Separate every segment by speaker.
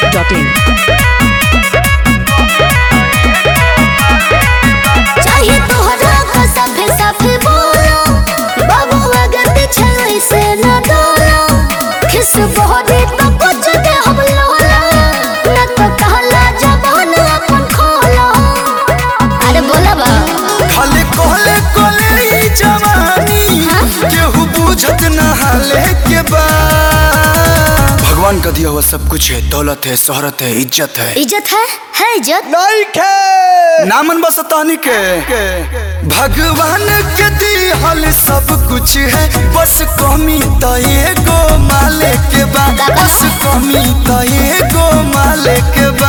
Speaker 1: masti.in.
Speaker 2: चाहे तोहरा का साफे साफे बोलो बाबू अगर पीछे से न डरो खिस बहरे तो कुछ दे हम लोला न तो कहला जबान अपन खोलो अरे बोला बा
Speaker 3: खाले कोले कोले ई जवानी केहू बुझत न हाले के बा भगवान का दिया हुआ सब कुछ है दौलत है शोहरत है इज्जत है
Speaker 2: इज्जत है है इज्जत
Speaker 3: नहीं के नामन बस तानी के भगवान के दिहल सब कुछ है बस कमी तो एगो माले के बा बस कमी तो एगो माले के बा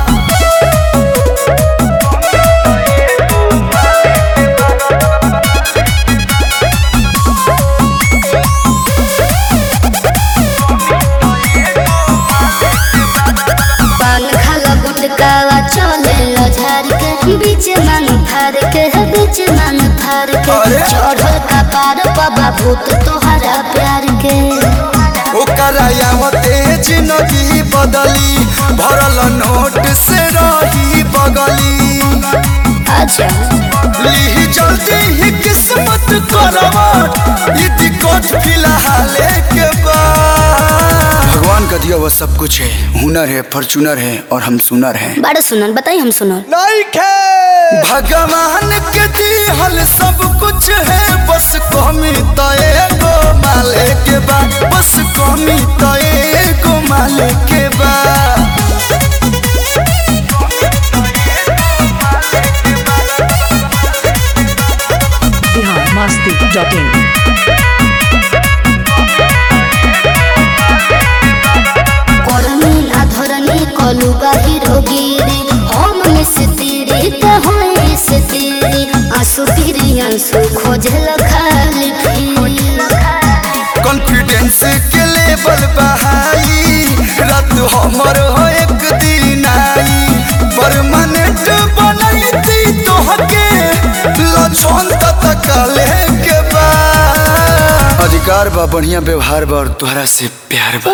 Speaker 2: पान खाला गुटकावा चले लो झार के बीच मन फार के बीच मन फार के
Speaker 3: अरे!
Speaker 2: चढ़ल का पार बाबा भूत तोहरा प्यार के
Speaker 3: ओकरा यावते जिंदगी बदली भरल नोट से रही बगली
Speaker 2: अच्छा
Speaker 3: ली जल्दी ही किस्मत करवट ई दिक्कत फिलहाल के बाद भगवान का दिया हुआ सब कुछ है हुनर है फॉर्चूनर है और हम सुनर हैं
Speaker 2: बड़ा सुनल बताई हम सुनल
Speaker 3: नहीं खे भगवान के दिहल सब कुछ है बस कमी तो एगो माले के बा बस कमी तो एगो माले के बा
Speaker 1: Bihar masti.in.
Speaker 2: करनी ना धरनी कलू बाहिर गिरी हम में से तेरे तो होए से तेरे आंसू फिरी आंसू खोजल खाली
Speaker 3: कॉन्फिडेंस के लेवल बहाई रात हमर हो एक दिन आई परमानेंट बनैती तोहके लछन तक के बा अधिकार बा बढ़िया व्यवहार बा और तोहरा से प्यार बा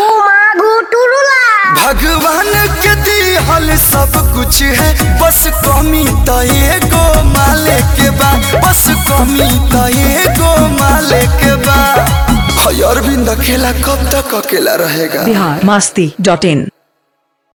Speaker 3: भगवान के दिहल सब कुछ है बस कमी तो एगो माले के बा बस कमी तो एगो माले के बा हय अरविंद अकेला कब तक अकेला रहेगा
Speaker 1: Bihar masti.in.